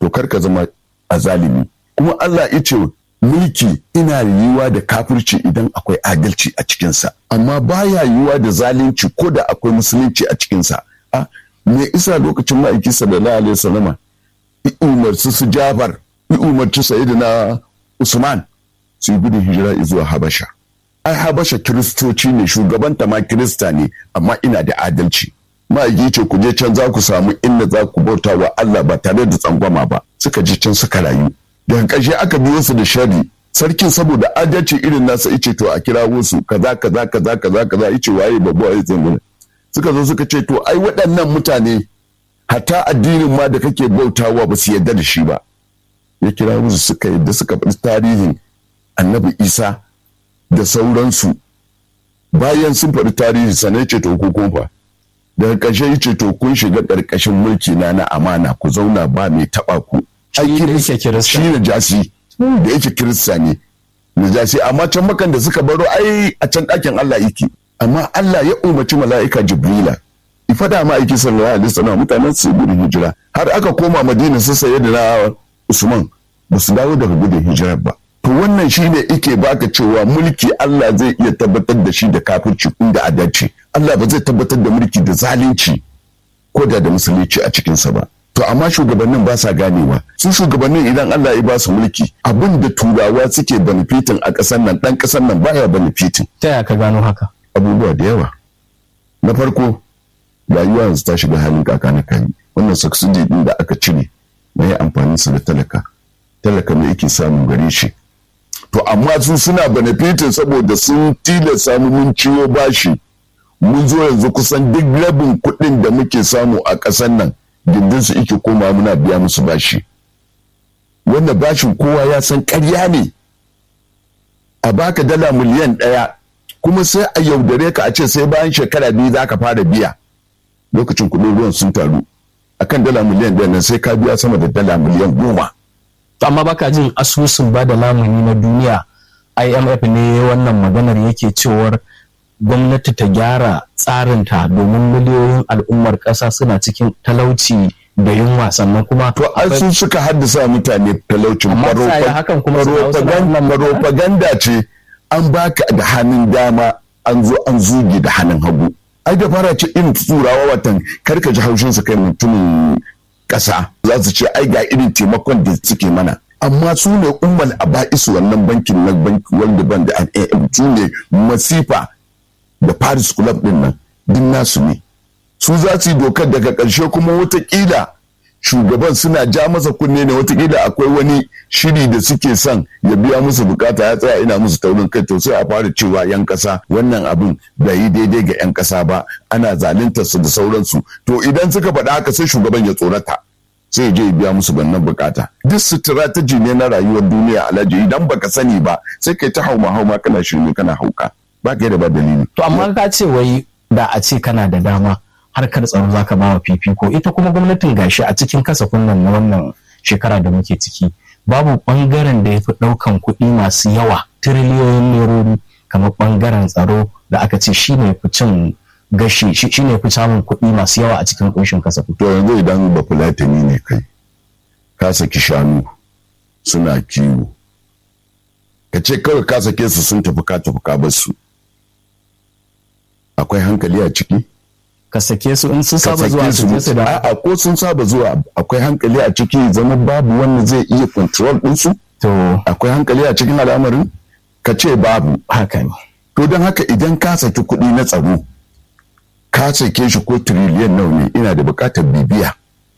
to kar ka zama azalimi kuma Allah ya ce mulki ina yiwuwa da kafirci idan akwai adalci a cikinsa amma baya yiwuwa da zalunci ko da akwai musulunci a cikinsa a me isa lokacin ma'aiki sallallahu alaihi wasallama umarci su Jafar umarci sayyidina Usman su yi gudun hijira zuwa Habasha ai Habasha kiristoci ne shugabanta ma kirista ne amma ina da adalci ma'aiki ce ku je can za ku samu inda za ku bauta wa Allah ba tare da tsangwama ba suka je can suka rayu daga ƙarshe aka biyo su da sharri sarkin saboda adalci irin nasa ice to a kirawo su kaza kaza kaza kaza kaza ice waye babu waye zanguna suka zo suka ce to ai waɗannan mutane hatta addinin ma da kake bautawa ba su yarda da shi ba ya kira musu suka yadda suka faɗi tarihin annabi isa da sauransu bayan sun faɗi tarihi sanai ce to ko fa daga ƙarshe ya ce to kun shiga ƙarƙashin mulki na na amana ku zauna ba mai taɓa ku shi da yake kirista shi na jasi da yake kirista ne na jasi amma can makan da suka baro ai a can ɗakin Allah yake amma Allah ya umarci mala'ika Jibrila ifada ma aiki sallallahu alaihi wasallam mutanen su gudun hijira har aka koma Madina su saye da na Usman ba su dawo daga gudun hijirar ba to wannan shine ike baka cewa mulki Allah zai iya tabbatar da shi da kafirci inda adalci Allah ba zai tabbatar da mulki da zalunci ko da da musulunci a cikinsa ba to amma shugabannin ba sa ganewa su shugabannin idan Allah ya ba su mulki abin da turawa suke benefitin a ƙasar nan ɗan ƙasar nan baya benefitin ta yaya ka gano haka abubuwa da yawa na farko rayuwa yanzu ta shiga halin kaka na kai wannan subsidy din da aka cire na yi amfani su da talaka talaka ne yake samun gare shi to amma su suna benefitin saboda sun tilasta mu mun ciwo bashi mun zo yanzu kusan duk rabin kuɗin da muke samu a ƙasar nan gindin su ike koma muna biya musu bashi wanda bashin kowa ya san ƙarya ne a baka dala miliyan ɗaya kuma sai a yaudare ka a ce sai bayan shekara biyu za ka fara biya lokacin kuɗin ruwan sun taru akan dala miliyan ɗaya nan sai ka biya sama da dala miliyan goma amma baka jin asusun ba da lamuni na duniya imf ne wannan maganar yake cewar gwamnati ta gyara tsarinta domin miliyoyin al'ummar ƙasa suna cikin talauci da yunwa sannan kuma to ai sun suka haddasa mutane talaucin Amma tsaya hakan kuma su dawo suna wannan magana? propaganda ce an baka da hannun dama an zo an zuge da hannun hagu ai da fara ce irin turawa watan karka ji haushin su kai mutumin ƙasa za su ce ai ga irin taimakon da suke mana amma su ne ummal aba'isu wannan bankin na banki wanda ban da su ne masifa da paris club din nan din nasu ne su za su yi dokar daga ƙarshe kuma watakila shugaban suna ja masa kunne ne watakila akwai wani shiri da suke son ya biya musu bukata ya tsaya ina musu taurin kai to sai a fara cewa yan kasa wannan abin bai yi daidai ga yan kasa ba ana zaluntar su da sauransu to idan suka faɗa haka sai shugaban ya tsorata sai ya je ya biya musu wannan bukata duk strategy ne na rayuwar duniya alhaji idan baka sani ba sai kai ta hauma hauma kana shirme kana hauka ba ka da ba dalili to amma ka ce wai da a ce kana da dama harkar tsaro za ka bawa fifiko ita kuma gwamnatin gashi a cikin kasafin nan na wannan shekara da muke ciki babu bangaren da ya fi ɗaukan kuɗi masu yawa tiriliyoyin nerori kamar bangaren tsaro da aka ce shi ne fi cin gashi shi ne fi samun kuɗi masu yawa a cikin ƙunshin kasafin to yanzu idan ba fulatani ne kai ka saki shanu suna kiwo ka ce kawai ka sake su sun tafi ka tafi ka bar su akwai hankali a ciki ka sake su in sun ka saba zuwa sake su je su da a'a ko sun saba zuwa akwai hankali a ciki zama babu wanda zai iya control ɗinsu to akwai hankali a cikin al'amarin ka ce babu haka ne to don haka idan ka saki kuɗi na tsaro ka sake shi ko tiriliyan nawa ne ina da buƙatar bibiya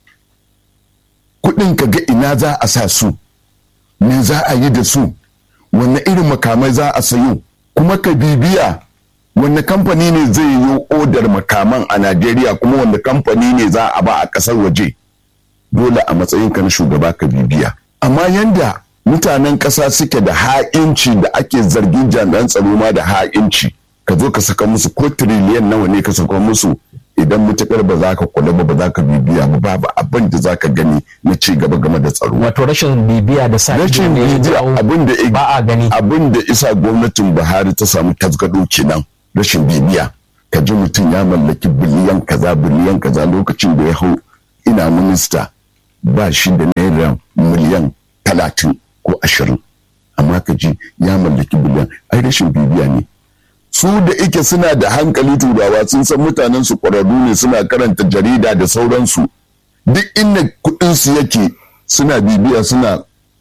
kuɗin ka ga ina za a sa su me za a yi da su wanne irin makamai za a sayo kuma ka bibiya wanne kamfani ne zai yi odar makaman a najeriya kuma wanne kamfani ne za a ba a ƙasar waje dole a matsayinka na shugaba ka bibiya amma yanda mutanen ƙasa suke da ha'inci da ake zargin jami'an tsaro ma da ha'inci ka zo ka saka musu ko tiriliyan nawa ne ka saka musu idan mutukar ba za ka kula ba ba za ka bibiya ba babu abin da za ka gani na ci gaba game da tsaro wato rashin bibiya da sa ido rashin ne ya bibiya jawo abin da ba a gani abin da isa gwamnatin buhari ta samu tasgado kenan rashin bibiya ka ji mutum ya mallaki biliyan kaza biliyan kaza lokacin da ya hau ina minista ba shi da naira naira miliyan talatin ko ashirin amma ka ji ya mallaki biliyan ai rashin bibiya ne su da ike suna da hankali turawa sun san mutanen su ƙwararru ne suna karanta jarida da sauransu duk inda kuɗinsu yake suna bibiya suna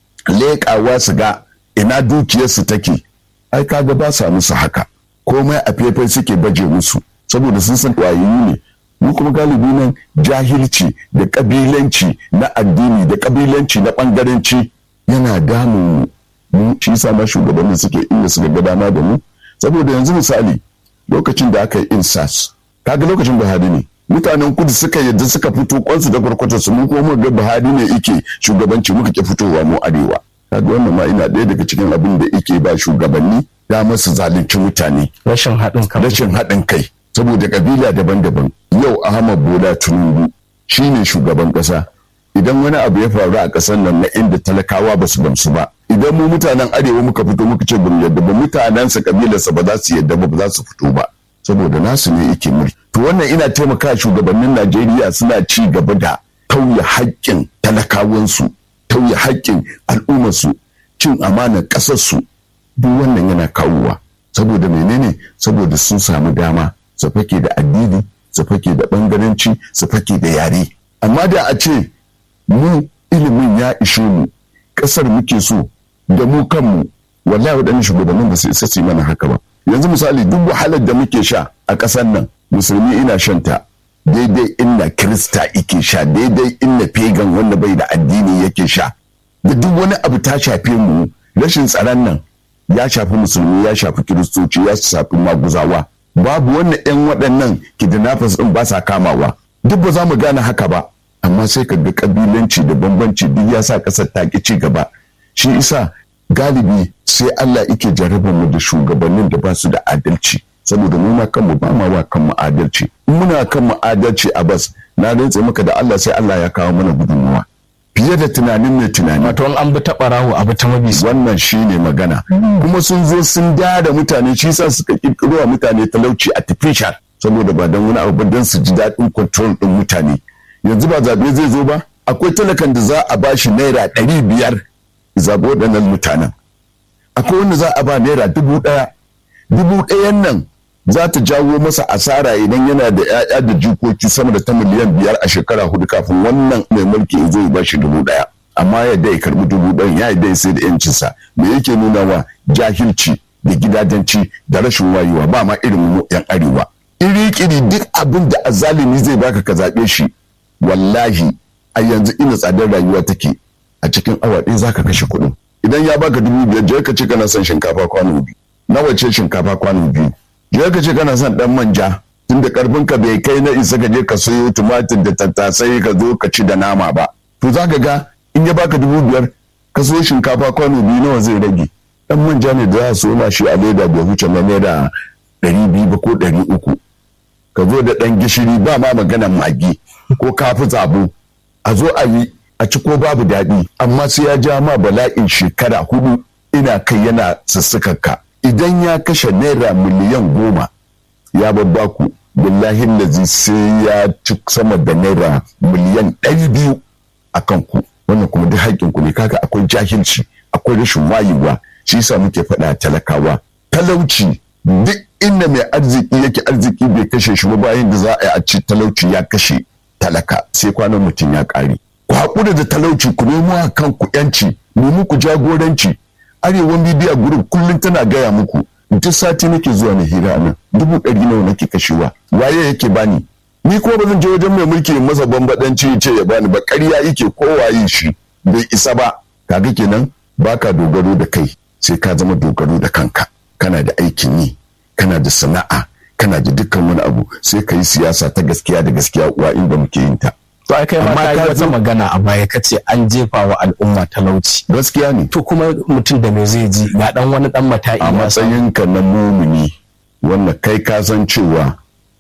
leƙawa su ga ina dukiyarsu take ai kaga ba sa musu haka komai a faifai suke baje musu saboda sun san wayoyi ne mu kuma galibi nan jahilci da kabilanci na addini da kabilanci na bangaranci yana damun mu shi yasa ma shugabannin suke inda suka ga dama da mu saboda yanzu misali lokacin da aka yi insas kaga lokacin Buhari ne mutanen kudu suka yadda suka fito kwansu da kwarkwatar su mun kuma ga Buhari ne yake shugabanci muka ke fitowa mu arewa kaga wannan ma ina ɗaya daga cikin abin da yake ba shugabanni damar su zalunci mutane rashin haɗin kai rashin haɗin kai saboda kabila daban-daban yau Ahmad Bola Tinubu shine shugaban ƙasa idan wani abu ya faru a ƙasar nan na inda talakawa ba su gamsu ba idan mu mutanen arewa muka fito muka ce bamu yadda ba mutanen sa kabilarsa ba za su yadda ba ba za su fito ba saboda nasu ne yake mulki to wannan ina taimaka shugabannin Najeriya suna ci gaba da tauye haƙƙin talakawansu tauye haƙƙin al'ummarsu cin amanar ƙasarsu duk wannan yana kawowa saboda menene saboda sun samu dama su fake da addini su fake da bangaranci su fake da yare amma da a ce mu ilimin ya ishe mu ƙasar muke so da mu kanmu wallahi waɗannan shugabannin ba su isa su mana haka ba yanzu misali duk wahalar da muke sha a ƙasar nan musulmi ina shanta daidai inda kirista ike sha daidai inda pagan wanda bai da addini yake sha da duk wani abu ta shafe mu rashin tsaron nan ya shafi musulmi ya shafi kiristoci ya shafi maguzawa babu wannan 'yan waɗannan kidnappers ɗin ba sa kamawa duk ba za mu gane haka ba amma sai ka ga kabilanci da bambanci duk ya sa ƙasar ta ki ci gaba shi isa galibi sai Allah yake jarabar mu da shugabannin da ba su da adalci saboda mu ma kanmu ba ma wa kanmu adalci in muna kanmu adalci a bas na rantse maka da Allah sai Allah ya kawo mana gudunmuwa fiye da tunanin mai tunani wato an bi ta barawo abu ta mabi wannan shine magana kuma sun zo sun da da mutane shi sa suka kirkiro wa mutane talauci artificial saboda ba don wani abu ba don su ji daɗin control ɗin mutane yanzu ba zaɓe zai zo ba akwai talakan da za a bashi naira ɗari biyar zaɓi waɗannan mutanen akwai wanda za a ba naira dubu ɗaya dubu ɗayan nan za ta jawo masa asara idan yana da 'ya'ya da jikoki sama da ta miliyan biyar a shekara hudu kafin wannan mai mulki ya zo ya bashi dubu ɗaya amma yadda ya karbi dubu ɗayan ya yadda ya sai da yancinsa me yake nuna wa jahilci da gidajenci da rashin wayewa ba ma irin mu yan arewa iri-kiri duk abin da azalimi zai baka ka zaɓe shi wallahi a yanzu ina tsadar rayuwa take a cikin awa ɗaya zaka kashe kuɗin idan ya baka dubu biyar je ka ce kana son shinkafa kwano biyu nawa ce shinkafa kwano biyu je ka ce kana son dan manja tunda karfin ka bai kai na isa ka je ka sayo tumatir da tattasai ka zo ka ci da nama ba to za ka ga in ya baka dubu biyar ka so shinkafa kwano biyu nawa zai rage dan manja ne da za su soma shi a leda bai huce na naira ɗari biyu ba ko ɗari uku ka zo da ɗan gishiri ba ma maganan magi ko kafi zabo a zo a yi a ci ko babu daɗi amma sai ya ja ma bala'in shekara hudu ina kai yana ka idan ya kashe naira miliyan goma ya babba ku billahi lazi sai ya ci sama da naira miliyan ɗari biyu a kanku wannan kuma duk haƙƙin ku ne kaga akwai jahilci akwai rashin wayewa shi yasa muke faɗa talakawa talauci duk inda mai arziki yake arziki bai kashe shi ba bayan da za a yi a ci talauci ya kashe talaka sai kwanan mutum ya ƙare ku haƙura da talauci ku nemo a kanku yanci nemi ku jagoranci arewan bidiya gurin kullum tana gaya muku duk sati nake zuwa na hira nan dubu ɗari nawa nake kashewa waye yake bani ni kuma ba zan je wajen mai mulki masa bambadanci ce ya bani ba ƙarya yake kowaye shi bai isa ba kaga kenan baka dogaro da kai sai ka zama dogaro da kanka kana da aikin yi kana da sana'a kana da dukkan wani abu sai ka yi siyasa ta gaskiya da gaskiya uwa inda muke yin ta to ai kai ma ka yi wata magana a baya kace an jefa wa al'umma talauci gaskiya ne to kuma mutum da me zai ji ga dan wani dan mata'i a matsayinka na mumuni wanda kai ka san cewa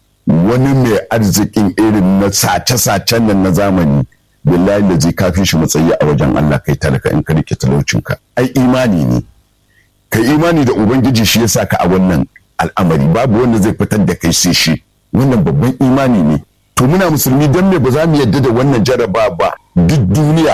wani mai arzikin irin na sace-sacen nan na zamani billahi da zai kafi shi matsayi a wajen Allah kai talaka in ka rike talaucinka ai imani ne kai imani da ubangiji shi yasa ka a wannan al'amari babu wanda zai fitar da kai sai shi wannan babban imani ne to muna musulmi don me ba za mu yadda da wannan jaraba ba duk duniya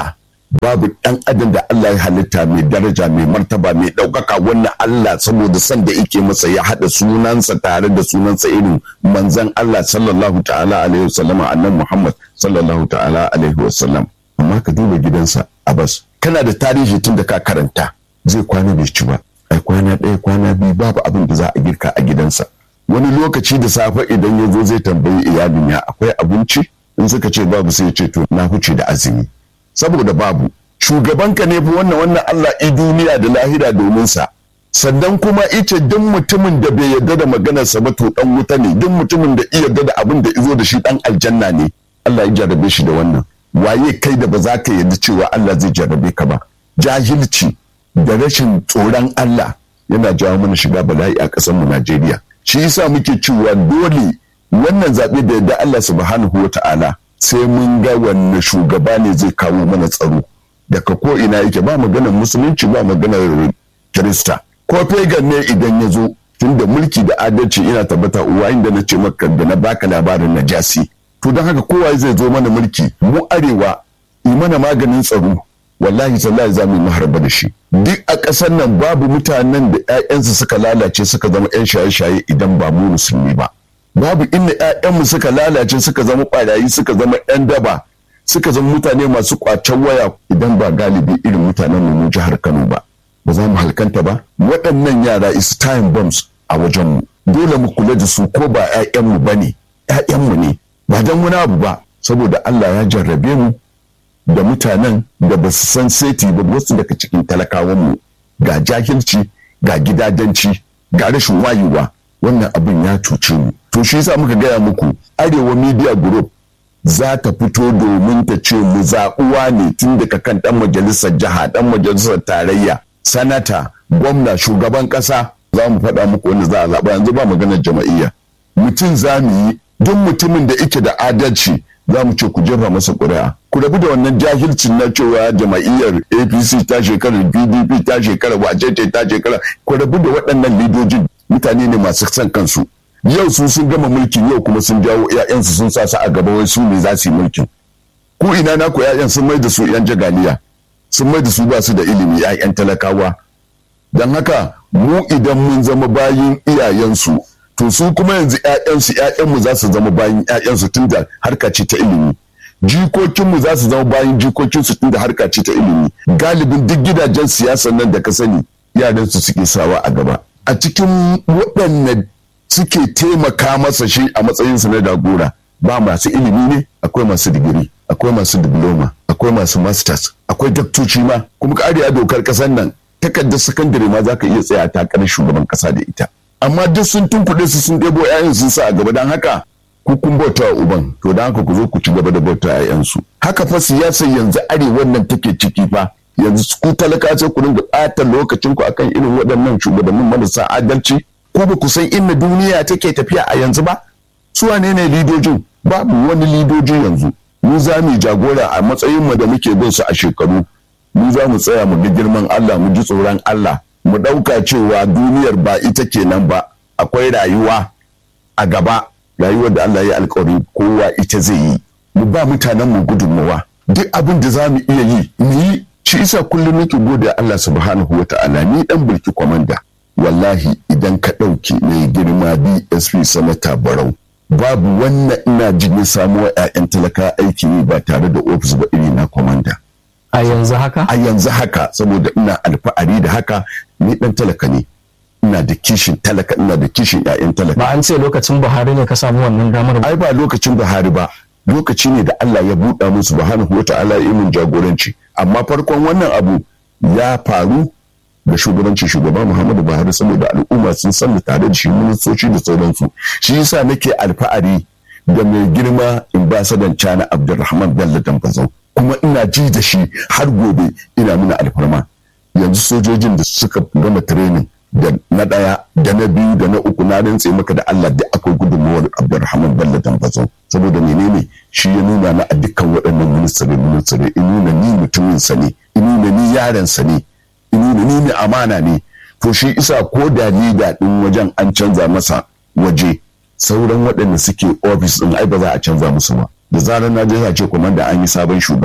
babu ɗan adam da Allah ya halitta mai daraja mai martaba mai ɗaukaka wannan Allah saboda san da yake masa ya haɗa sunansa tare da sunansa irin manzan Allah sallallahu ta'ala alaihi wasallam annan Muhammad sallallahu ta'ala alaihi wasallam amma ka duba gidansa Abbas kana da tarihi tun da ka karanta zai kwana bai ci ba ai kwana ɗaya kwana biyu babu abin da za a girka a gidansa wani lokaci da safe idan ya zo zai tambayi iyalin ya akwai abinci in suka ce babu sai ya ce to na huce da azumi saboda babu shugabanka ne fi wannan wannan Allah i duniya da lahira domin sa sannan kuma ice duk mutumin da bai yarda da maganarsa ba to dan wuta ne duk mutumin da iya yarda da abin da izo da shi dan aljanna ne Allah ya jarrabe shi da wannan waye kai da ba za ka yarda cewa Allah zai jarrabe ka ba jahilci da rashin tsoron Allah yana jawo mana shiga bala'i a ƙasar mu Najeriya shi yasa muke cewa dole wannan zaɓe da yadda Allah subhanahu wa ta'ala sai mun ga wanne shugaba ne zai kawo mana tsaro daga ko ina yake ba maganar musulunci ba maganar kirista ko pagan ne idan ya zo tunda mulki da adalci ina tabbata uwa inda na ce maka da na baka labarin najasi to don haka kowa zai zo mana mulki mu arewa yi mana maganin tsaro wallahi sallahi za mu yi maharba da shi duk a ƙasar nan babu mutanen da 'ya'yansu suka lalace suka zama 'yan shaye-shaye idan ba mu musulmi ba babu inda 'ya'yanmu suka lalace suka zama ɓarayi suka zama 'yan daba suka zama mutane masu ƙwacen waya idan ba galibi irin mutanen mu jihar Kano ba ba za mu halkanta ba waɗannan yara is time bombs a wajenmu dole mu kula da su ko ba 'ya'yanmu ba ne 'ya'yanmu ne ba don wani abu ba saboda Allah ya jarrabe mu da mutanen da ba su san seti ba wasu daga cikin talakawanmu ga jahilci ga gidadanci ga rashin wayewa wannan abin ya cuce mu to shi yasa muka gaya muku arewa media group za ta fito domin ta ce mu zaɓuwa ne tun daga kan ɗan majalisar jiha ɗan majalisar tarayya sanata gwamna shugaban ƙasa za mu faɗa muku wanda za a zaɓa yanzu ba maganar jama'iyya mutum za mu yi duk mutumin da ike da adalci za mu ce ku jefa masa ƙuri'a ku rabu da wannan jahilcin na cewa jama'iyyar apc ta shekarar pdp ta shekara wacece ta shekara ku rabu da waɗannan lidojin mutane ne masu son kansu yau su sun gama mulkin yau kuma sun jawo 'ya'yansu sun sa su a gaba wai su ne za su yi mulkin ku ina na ku 'ya'yan sun mai da su 'yan jagaliya sun mai da su ba su da ilimi 'ya'yan talakawa don haka mu idan mun zama bayin iyayensu to su kuma yanzu 'ya'yansu 'ya'yanmu za su zama bayin 'ya'yansu tun da harka ce ta ilimi jikokinmu za su zama bayin jikokinsu tun da harka ce ta ilimi galibin duk gidajen siyasan nan da ka sani yaransu suke sawa a gaba a cikin waɗanne suke taimaka masa shi a matsayinsa na dagora ba masu ilimi ne akwai masu digiri akwai masu diploma akwai masu masters akwai daktoci ma kuma kariya dokar ƙasar nan takardar sakandare ma za ka iya tsaya takarar shugaban ƙasa da ita amma duk sun tunkuɗe su sun ɗebo 'ya'yan sun sa a gaba don haka ku kun bauta wa uban to don haka ku zo ku ci gaba da bauta 'ya'yansu haka fa siyasar yanzu arewa nan take ciki fa yanzu ku talaka sai ku ringa ɓata lokacin ku akan irin waɗannan shugabannin marasa adalci ko ba ku san inda duniya take tafiya a yanzu ba su wane ne lidojin babu wani lidoji yanzu mu za mu jagora a matsayin mu da muke bin su a shekaru mu za mu tsaya mu bi girman Allah mu ji tsoron Allah mu ɗauka cewa duniyar ba ita kenan ba akwai rayuwa a gaba rayuwar da Allah ya alkawari kowa ita zai yi mu ba mutanen mu gudunmawa duk abin da za mu iya yi mu yi shi isa kullum nake gode Allah subhanahu wa ta'ala ni dan bulki kwamanda wallahi idan ka ɗauki mai girma DSP sanata barau babu wannan ina jin ya samu wa 'ya'yan talaka aiki ne ba tare da ofis ba iri na kwamanda a yanzu haka a yanzu haka saboda ina alfa'ari da haka ni dan talaka ne ina da kishin talaka ina da kishin 'ya'yan talaka ba an ce lokacin buhari ne ka samu wannan damar ba ai ba lokacin buhari ba lokaci ne da Allah ya buɗa musu subhanahu wa ta'ala ya min jagoranci amma farkon wannan abu ya faru da shugabanci shugaba Muhammadu Buhari saboda al'umma sun san tare da shi ministoci da sauransu shi yasa nake alfa'ari da mai girma ambasadan China Abdulrahman Bello Dambazau kuma ina ji da shi har gobe ina nuna alfarma yanzu sojojin da suka gama training da na ɗaya da na biyu da na uku na rantse maka da Allah da akwai gudunmawar Abdulrahman Bello Dambazau saboda menene shi ya nuna na a dukkan waɗannan ministare ministare in nuna ni mutumin sa ne in nuna ni yaron sa ne in nuna ni mai amana ne to shi isa ko da ni da ɗin wajen an canza masa waje sauran waɗanda suke ofis ɗin ai ba za a canza musu ba da zarar na je ce komanda an yi sabon shugaba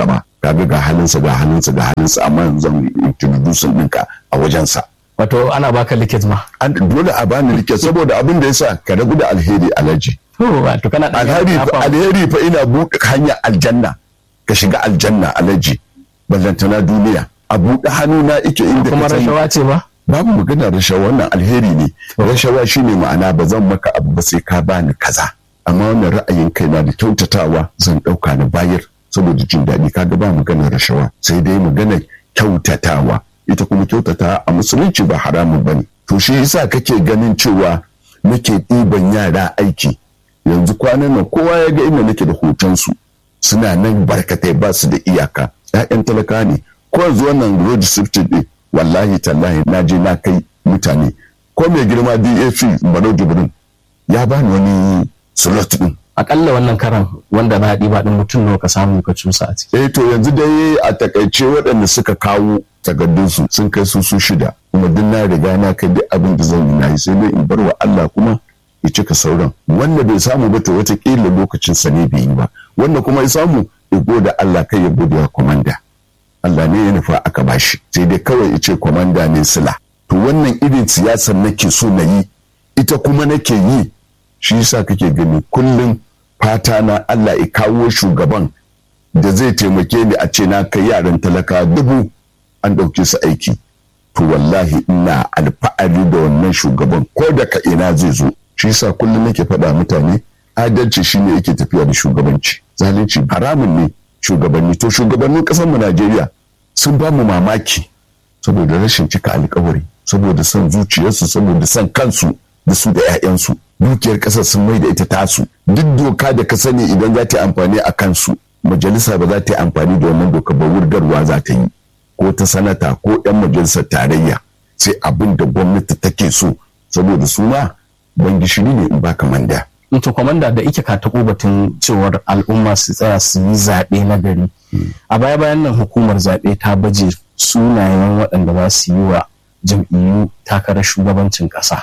kaga ga halinsa ga halinsa ga halinsa amma yanzu zan introduce ɗinka a wajensa wato ana baka likit ma an dole a bani rike saboda abin da yasa ka rabu da alheri alaji to wato kana da alheri fa alheri fa ina buɗe hanyar aljanna ka shiga aljanna alaji ballantana duniya a buɗe hannu na ike inda kuma rashawa ce ba babu magana rashawa wannan alheri ne rashawa shine ma'ana ba zan maka abu ba sai ka bani kaza amma wannan ra'ayin kai na da kyautatawa zan ɗauka na bayar saboda jin daɗi kaga ba maganar rashawa sai dai maganar kyautatawa ita kuma kyautata a musulunci ba haramun bane to shi yasa kake ganin cewa nake ɗiban yara aiki yanzu kwanan nan kowa ya ga inda nake da hotonsu suna nan barkatai ba su da iyaka ‘ya'yan talaka ne ko yanzu wannan road safety ɗin wallahi tallahi na je na kai mutane ko mai girma DAC Barau Jibrin ya bani wani slot ɗin akalla wannan karan wanda na haɗi ba ɗin mutum nawa ka samu ka cusa a ciki eh to yanzu dai a takaice waɗanda suka kawo takardunsu sun kai su su shida kuma duk na riga na kai duk abin da zan yi na yi sai dai in bar wa Allah kuma ya cika sauran wanda bai samu ba to watakila lokacin sa ne bai yi ba wanda kuma ya samu ya gode Allah kai ya gode wa komanda Allah ne ya nufa aka bashi sai dai kawai ya ce komanda ne sila to wannan irin siyasar nake so na yi ita kuma nake yi shi yasa kake gani kullum fata na Allah ya kawo shugaban da zai taimake ni a ce na kai yaran talaka dubu an ɗauke su aiki to wallahi ina alfa'ari da wannan shugaban ko da ka ina zai zo shi yasa kullum nake faɗa mutane adalci shine yake tafiya da shugabanci zalunci haramun ne shugabanni to shugabannin ƙasar mu Najeriya sun ba mu mamaki saboda rashin cika alkawari saboda son zuciyarsu saboda son kansu da su da 'ya'yansu dukiyar ƙasar sun mai da ita tasu duk doka da ka sani idan za ta yi amfani a kansu majalisa ba za ta yi amfani da wannan doka ba wurgarwa za ta yi ko ta sanata ko 'yan majalisar tarayya sai abin da gwamnati take so saboda su ma ban gishiri ne in baka manda. to kwamanda da ike ka taɓo batun cewar al'umma su tsaya su yi zaɓe na gari a baya bayan nan hukumar zaɓe ta baje sunayen waɗanda za su yi wa jam'iyyu takarar shugabancin ƙasa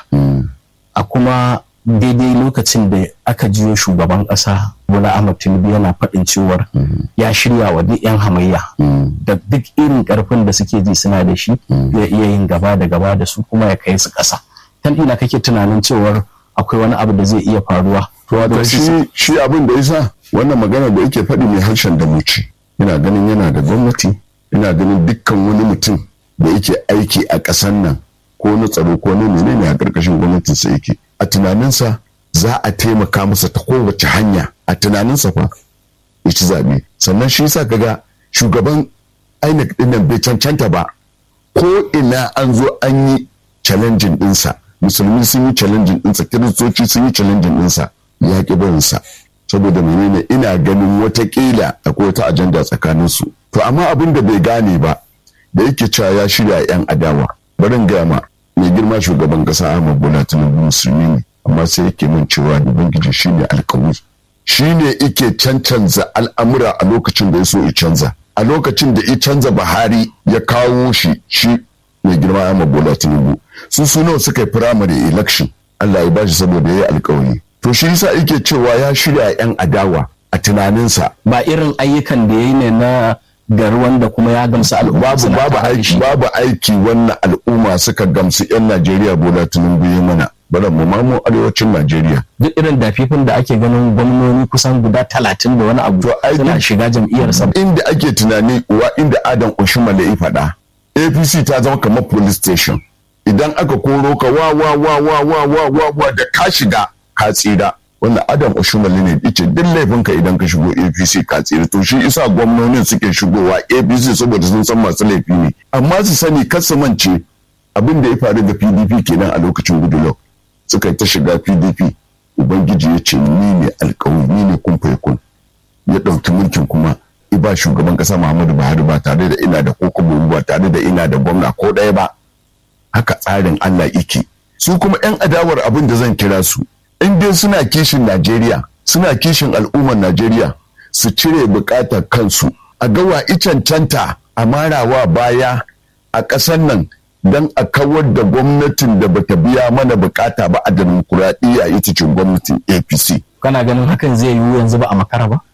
a kuma daidai lokacin da aka jiyo shugaban ƙasa bola ahmad tinubu yana faɗin cewar ya shirya wa duk 'yan hamayya da duk irin ƙarfin da suke ji suna da shi ya iya yin gaba da gaba da su kuma ya kai su ƙasa tan ina kake tunanin cewar akwai wani abu da zai iya faruwa to wato shi shi abin da yasa wannan magana da yake faɗi mai harshen da muci ina ganin yana da gwamnati ina ganin dukkan wani mutum da yake aiki a ƙasar nan ko na tsaro ko na menene a ƙarƙashin gwamnatinsa yake a tunaninsa za a taimaka masa ta kowace hanya a tunaninsa fa ya ci zaɓe sannan shi yasa kaga shugaban INEC ɗin nan bai cancanta ba ko ina an zo an yi challenging ɗinsa musulmi sun yi challenging ɗinsa kiristoci sun yi challenging ɗinsa ya ƙi barinsa saboda menene ina ganin watakila akwai wata ajanda tsakaninsu to amma abin da bai gane ba da yake cewa ya shirya 'yan adawa barin gaya ma mai girma shugaban kasa Ahmad Bola Tinubu musulmi ne amma sai yake min cewa ubangiji shine alkawari shine yake cancanza al'amura a lokacin da ya so ya canza a lokacin da ya canza Buhari ya kawo shi shi mai girma Ahmad Bola Tinubu su su nawa suka yi primary election Allah ya bashi saboda ya yi alkawari to shi yasa yake cewa ya shirya 'yan adawa a tunaninsa ba irin ayyukan da ya yi ne na gari wanda kuma ya gamsu al'umma babu babu aiki babu aiki wannan al'umma suka gamsu 'yan Najeriya Bola Tinubu ya mana bara mu ma mu arewacin Najeriya duk irin dafifin da ake ganin gwamnoni kusan guda talatin da wani abu suna shiga jam'iyyar sa inda ake tunani wa inda Adam Oshimale ya faɗa APC ta zama kamar police station idan aka koro ka wa wa wa wa wa wa wa wa da ka shiga ka tsira wannan adam oshumali ne yace duk laifinka idan ka shigo apc ka tsira to shi isa gwamnonin suke shigowa apc saboda sun san masu laifi ne amma su sani kar su mance abin da ya faru ga pdp kenan a lokacin goodluck suka yi ta shiga pdp ubangiji ya ce ni ne alkawari ni ne kun kun ya ɗauki mulkin kuma ba shugaban ƙasa muhammadu buhari ba tare da ina da kokobo ba tare da ina da gwamna ko ɗaya ba haka tsarin allah yake su kuma 'yan adawar abin da zan kira su in dai suna kishin Najeriya suna kishin al'ummar Najeriya su cire bukatar kansu a gawa cancanta a marawa baya a ƙasar nan don a kawar da gwamnatin da bata biya mana bukata ba a demokuraɗiyya ita ce gwamnatin APC. kana ganin hakan zai yiwu yanzu ba a makara ba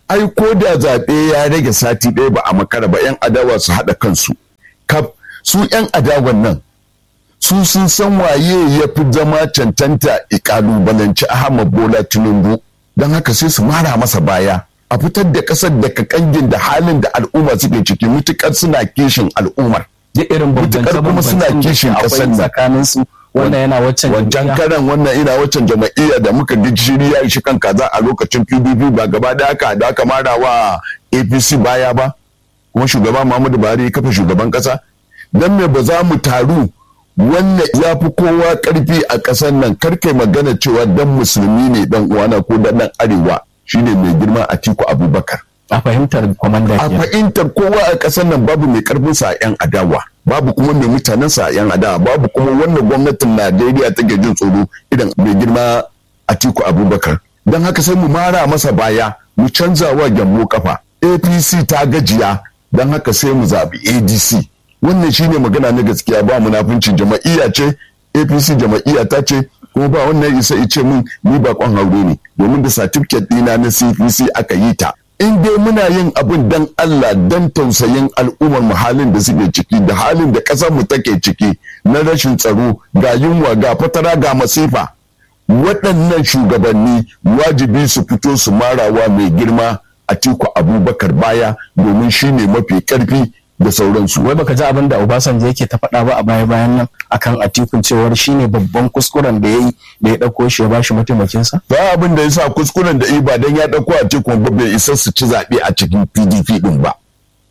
ai ko da zaɓe ya rage sati ɗaya ba a makara ba 'yan adawa su haɗa kansu kaf su 'yan adawan nan su sun san waye ya fi zama cancanta ikalubalanci Ahmad Bola Tinubu don haka sai su mara masa baya a fitar da ƙasar daga kangin da halin da al'umma suke ciki mutukar suna kishin al'ummar da irin mutukar kuma suna kishin ƙasar nan tsakanin su wannan yana waccan wancan karan wannan ina waccan jama'iyya da muka ji shiri ya shi kan kaza a lokacin PDP ba gaba da haka da aka mara wa APC baya ba kuma shugaba Muhammadu Buhari ya kafa shugaban kasa dan me ba za mu taru wannan ya fi kowa karfi a ƙasar nan karkai magana cewa dan musulmi ne dan uwana ko dan dan arewa shine mai girma Atiku Abubakar a fahimtar kwamanda a fahimtar kowa a ƙasar nan babu mai karfin sa yan adawa babu kuma mai mutanen sa yan adawa babu kuma wannan gwamnatin Najeriya take jin tsoro idan mai girma Atiku Abubakar don haka sai mu mara masa baya mu canza wa gyambo kafa APC ta gajiya don haka sai mu zaɓi ADC wannan shine magana na gaskiya ba munafincin jama'iyya ce apc jama'iyya ta ce kuma ba wannan isa ce min ni ba kwan haure ne domin da certificate dina na cpc aka yi ta in dai muna yin abin dan allah dan tausayin al'ummar mu halin da suke ciki da halin da ƙasar mu take ciki na rashin tsaro ga yunwa ga fatara ga masifa waɗannan shugabanni wajibi su fito su marawa mai girma a tiku abubakar baya domin shine mafi ƙarfi da sauransu. Wai baka ji abin da Obasanjo yake ta faɗa ba a baya bayan nan akan atikun cewar shine babban kuskuren da ya yi da ya ɗauko shi ya bashi mataimakinsa? Ba abin da ya sa kuskuren da yi ba don ya ɗauko atikun ba bai isa su ci zaɓe a cikin PDP ɗin ba.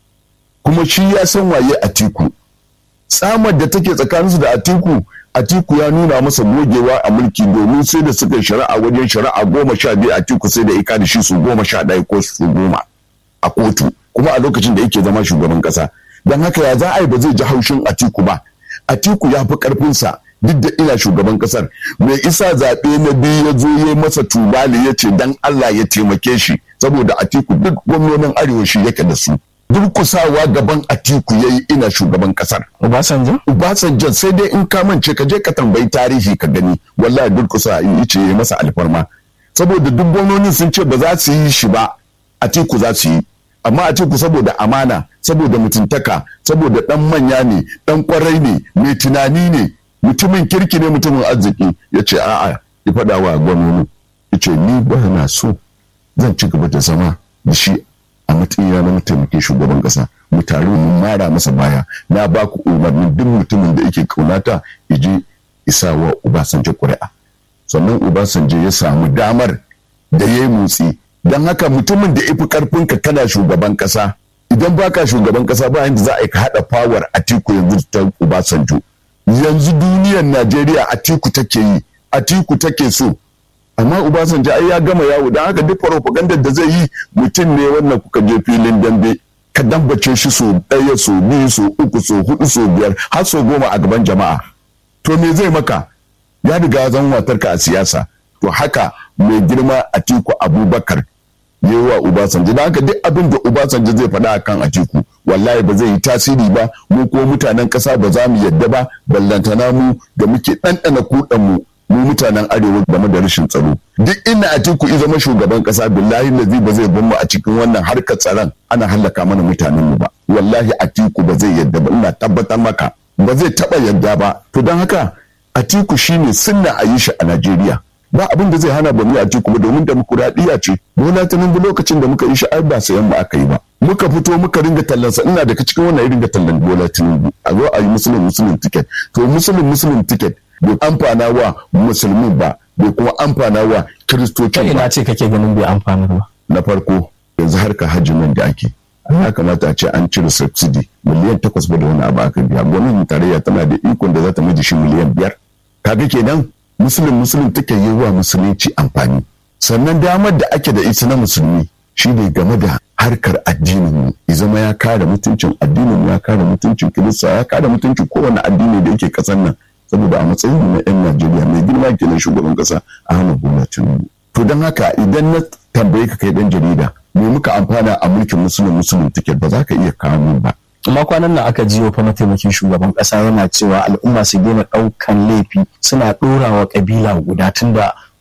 Kuma shi ya san waye atiku. Tsamar da take tsakaninsu da atiku Atiku ya nuna masa gogewa a mulki domin sai da suka shari'a wajen shari'a goma sha biyu Atiku sai da ika da shi su goma sha ɗaya ko su goma a kotu. kuma a lokacin da yake zama shugaban kasa don haka ya za a yi ba zai ji haushin atiku ba atiku ya fi karfinsa duk da ina shugaban kasar mai isa zaɓe na biyu ya zo ya masa tubali ya ce dan Allah ya taimake shi saboda atiku duk gwamnonin arewa shi yake da su durkusawa gaban atiku ya yi ina shugaban kasar Obasanjo? Obasanjo sai dai in ka mance ka je ka tambayi tarihi ka gani wallahi durkusa ya ce ya masa alfarma saboda duk gwamnonin sun ce ba za su yi shi ba atiku za su yi amma a ku saboda amana saboda mutuntaka saboda dan manya ne dan kwarai ne mai tunani ne mutumin kirki ne mutumin arziki ya ce a'a ya faɗa wa gwamnoni ya ce ni ba na so zan ci gaba da zama da shi a matsayina na mataimakin shugaban ƙasa mu taru mu mara masa baya na ba ku umarnin duk mutumin da yake kaunata ya je isa wa Obasanjo ƙuri'a sannan Obasanjo ya samu damar da ya yi motsi don haka mutumin da ifi karfinka kana shugaban kasa idan baka shugaban kasa ba yanda za a yi ka haɗa fawar atiku yanzu ta Obasanjo yanzu duniyar Najeriya atiku take yi atiku take so amma Obasanjo ai ya gama yawo don haka duk propaganda da zai yi mutum ne wannan kuka je filin dambe ka dambace shi so ɗaya so biyu so uku so hudu so biyar har so goma a gaban jama'a to me zai maka ya riga zan watarka a siyasa to haka mai girma atiku abubakar yi wa Obasanjo da haka duk abin da Obasanjo zai faɗa akan Atiku wallahi ba zai yi tasiri ba mu ko mutanen ƙasa ba za mu yadda ba ballantana mu da muke ɗanɗana kuɗan mu mu mutanen arewa game da rashin tsaro duk inda Atiku ya zama shugaban ƙasa billahi lazi ba zai mu a cikin wannan harkar tsaron ana hallaka mana mutanen mu ba wallahi Atiku ba zai yadda ba ina tabbatar maka ba zai taɓa yadda ba to don haka Atiku shine sunna a yi shi a Najeriya ba abin da zai hana ba mu a ci kuma domin demokuraɗiyya ce bola tinubu lokacin da muka yi sha'ar ba sayan ba aka yi ba muka fito muka ringa tallansa ina daga cikin wannan irin ga tallan bola tinubu a zo a yi musulun musulun ticket to musulun musulun ticket bai amfana wa musulmin ba bai kuma amfana wa kiristocin ba ina ce kake ganin bai amfanar ba na farko yanzu harka hajji nan da ake ya kamata a ce an cire subsidy miliyan takwas ba da wani abu aka biya gwamnatin tarayya tana da ikon da za ta mai shi miliyan biyar kaga kenan musulun musulun take yi wa musulunci amfani sannan damar da ake da ita na musulmi shi ne game da harkar addinin mu ya zama ya kare mutuncin addinin mu ya kare mutuncin kirista ya kare mutuncin kowane addini da yake kasan nan saboda a matsayin na yan najeriya mai girma kenan shugaban kasa ahmad bola tinubu to don haka idan na tambaye ka kai dan jarida me muka amfana a mulkin musulun musulun ticket ba za ka iya kawo min ba amma kwanan nan aka jiyo fa mataimakin shugaban kasa yana cewa al'umma su daina ɗaukan laifi suna ɗora wa kabila guda tunda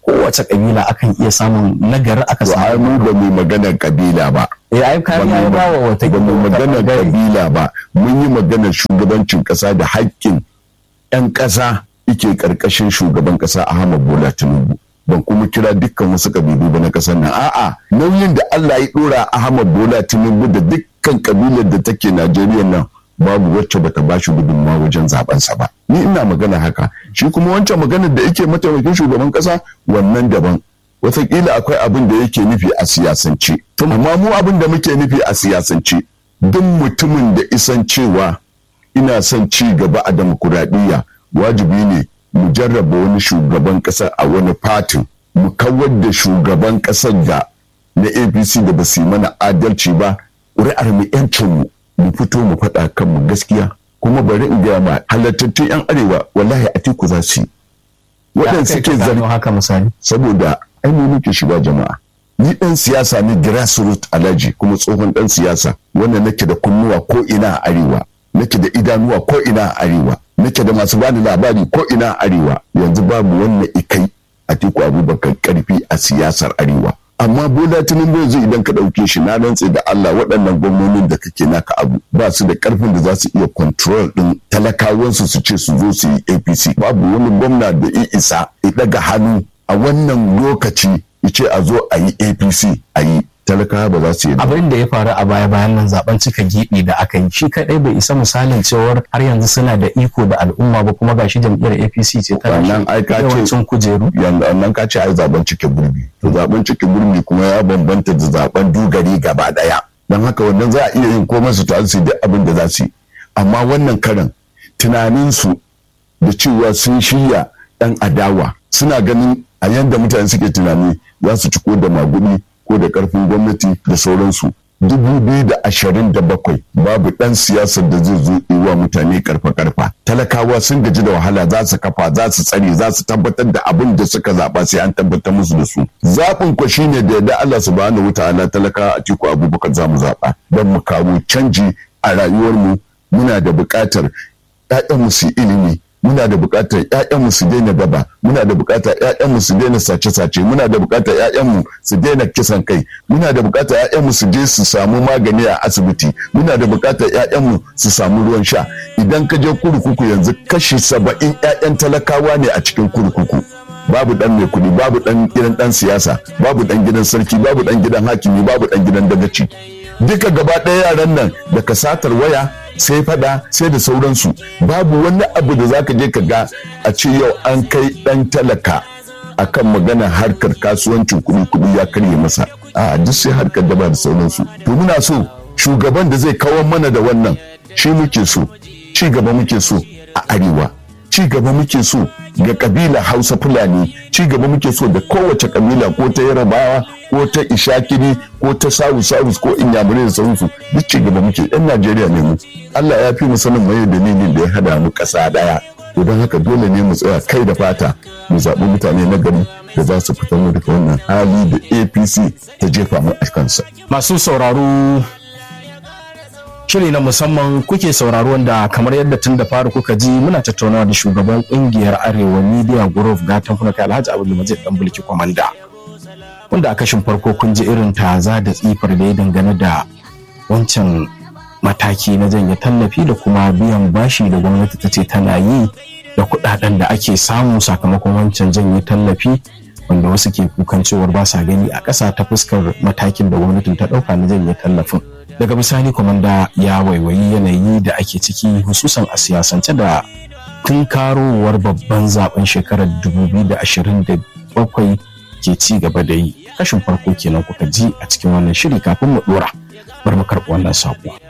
kowace kabila akan iya samun nagari aka to ai samu mu ba mu maganar kabila ba eh ai kariya ya bawa wata ba mu maganar kabila ba mun yi maganar shugabancin kasa da haƙƙin 'yan ƙasa ike ƙarƙashin shugaban ƙasa Ahmad Bola Tinubu ban kuma kira dukkan wasu kabilu ba na ƙasar nan a'a nauyin da Allah ya ɗora Ahmad Bola Tinubu da dukkan kabilar da take Najeriya nan babu wacce bata ba shi gudunmawa wajen zabensa ba ni ina magana haka shi kuma wancan maganar da yake mataimakin shugaban ƙasa wannan daban wataƙila akwai abin da yake nufi a siyasance amma mu abin da muke nufi a siyasance duk mutumin da isan cewa ina son ci gaba a demokuraɗiyya wajibi ne mu jarraba wani shugaban ƙasa a wani fatin mu kawar da shugaban ƙasar da na apc da ba su yi mana adalci ba ƙuri'ar mu yancin mu mu fito mu faɗa kanmu gaskiya kuma bari in gaya ma halattattun yan arewa wallahi a teku za su yi waɗanda suke zargi haka misali saboda ai ne nake shiga jama'a ni dan siyasa ne grassroots alaji kuma tsohon dan siyasa wanda nake da kunnuwa ko ina a arewa nake da idanuwa ko ina a arewa nake da masu bani labari ko ina a arewa yanzu babu wannan ikai a tiku abubakar karfi a siyasar arewa amma bola tinubu yanzu idan ka ɗauke shi na rantse da Allah waɗannan gwamnonin da kake naka abu ba su da ƙarfin da za su iya control ɗin talakawansu su ce su zo su yi APC babu wani gwamna da ya isa ya ɗaga hannu a wannan lokaci ya ce a zo a yi APC a yi talakawa ba za su yi ba. abin da ya faru a baya bayan nan zaben cika gibi da aka yi shi kadai bai isa misalin cewar har yanzu suna da iko da al'umma ba kuma gashi jam'iyyar APC ce ta Wannan ai ka ce- yawancin kujeru yanzu nan ka ce ai zaben cike gurbi to zaben cike gurbi kuma ya bambanta da zaben dugari gaba daya don haka wannan za a iya yin komai su tare su yi duk abin da za su yi amma wannan karan tunaninsu da cewa sun shirya dan adawa suna ganin a yanda mutane suke tunani za su ci ko da magudi ko da karfin gwamnati da sauransu dubu biyu da ashirin da bakwai babu dan siyasar da zai zo yi wa mutane karfa karfa talakawa sun gaji da wahala za su kafa za su tsare za su tabbatar da abin da suka zaba sai an tabbatar musu da su zaɓin ku shine da yadda Allah subhanahu wataala talakawa a tiku abubakar za mu zaɓa don mu kawo canji a rayuwarmu muna da buƙatar 'ya'yanmu su yi ilimi muna da buƙatar ƴaƴanmu su daina gaba muna da buƙatar ƴaƴanmu su daina sace-sace muna da buƙatar ƴaƴanmu su daina kisan kai muna da buƙatar ƴaƴanmu su je su samu magani a asibiti muna da buƙatar ƴaƴanmu su samu ruwan sha idan ka je kurkuku yanzu kashi saba'in ƴaƴan talakawa ne a cikin kurkuku babu dan mai kuɗi babu dan gidan dan siyasa babu dan gidan sarki babu dan gidan hakimi babu dan gidan dagaci duka gaba ɗaya yaran nan daga satar waya sai fada sai da sauransu babu wani abu da zaka je ka ga a ce yau an kai dan talaka akan magana harkar kasuwancin kuɗi kuɗi ya karye masa a duk sai harkar daba da sauransu to muna so shugaban da zai kawar mana da wannan shi muke so ci gaba muke so a arewa ci gaba muke so ga kabila hausa fulani ci gaba muke so da kowace kabila ko ta yarabawa ko ta ishakiri ko ta sawu sawus ko inyamurai da sauransu duk ci gaba muke yan najeriya ne mu allah ya fi mu sanin mai dalilin da ya hada mu ƙasa daya to don haka dole ne mu tsaya kai da fata mu zaɓi mutane na gari da za su fitar mu daga wannan hali da apc ta jefa mu a kansa masu sauraro shiri na musamman kuke sauraro wanda kamar yadda tun da fara kuka ji muna tattaunawa da shugaban kungiyar arewa media group gatan kuna kai alhaji abu majid dan bulki kwamanda wanda a kashin farko kun ji irin taza da tsifar da ya dangane da wancan mataki na janye tallafi da kuma biyan bashi da gwamnati ta ce tana yi da kudaden da ake samu sakamakon wancan janye tallafi wanda wasu ke kukan cewar ba sa gani a ƙasa ta fuskar matakin da gwamnatin ta ɗauka na janye tallafin daga bisani kwamanda ya waiwayi yanayi da ake ciki hususan a siyasance da tunkarowar babban zaben shekarar 2027 ke ci gaba da yi kashin farko kenan kuka ji a cikin wannan shiri kafin mu dora bar mu karɓi wannan saƙo.